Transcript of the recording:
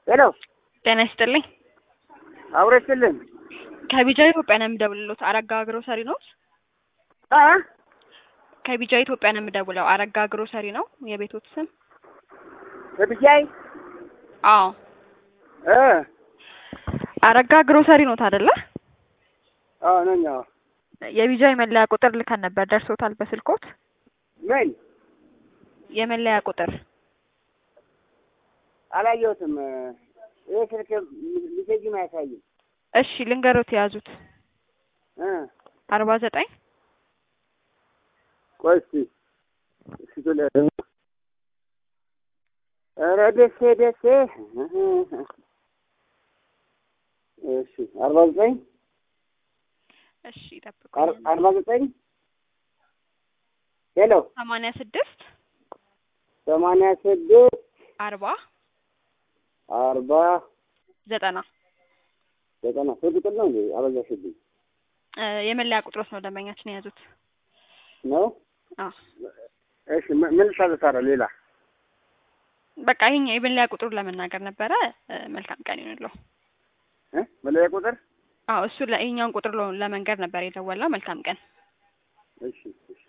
ሄሎ ጤና ይስጥልኝ። አውረችልን ከቢጃ ኢትዮጵያ ነው የምደውልሎት። አረጋ ግሮሰሪ ነው። አ ከቢጃ ኢትዮጵያ ነው የምደውለው። አረጋ ግሮሰሪ ነው የቤቶት ስም? በብቻይ አዎ እ አረጋ ግሮሰሪ ኖት አይደለ? አዎ ነኝ። አዎ የቢጃ የመለያ ቁጥር ልከን ነበር። ደርሶታል በስልኮት? ምን የመለያ ቁጥር አላየሁትም። ይህ ስልክ ሊሴጅም አያሳይም። እሺ ልንገሮት የያዙት እ አርባ ዘጠኝ ቆይ እስኪ እስኪ ቶሎ ኧረ ደሴ ደሴ እሺ አርባ ዘጠኝ እሺ ጠብቁ። አር- አርባ ዘጠኝ ሄሎ ሰማንያ ስድስት ሰማንያ ስድስት አርባ አርባ ዘጠና ዘጠና ሶስት ቁጥር ነው እንዴ? አበዛሽብኝ እ የመለያ ቁጥሮት ነው ደንበኛችን የያዙት። ነው። አዎ እሺ ምን ምን ልታዘታረ ሌላ በቃ ይሄኛው የመለያ ቁጥሩን ለመናገር ነበረ። እ መልካም ቀን ይሁንልዎ። እ መለያ ቁጥር አዎ እሱ ይሄኛውን ቁጥር ለ- ለመንገር ነበር የደወልነው። መልካም ቀን። እሺ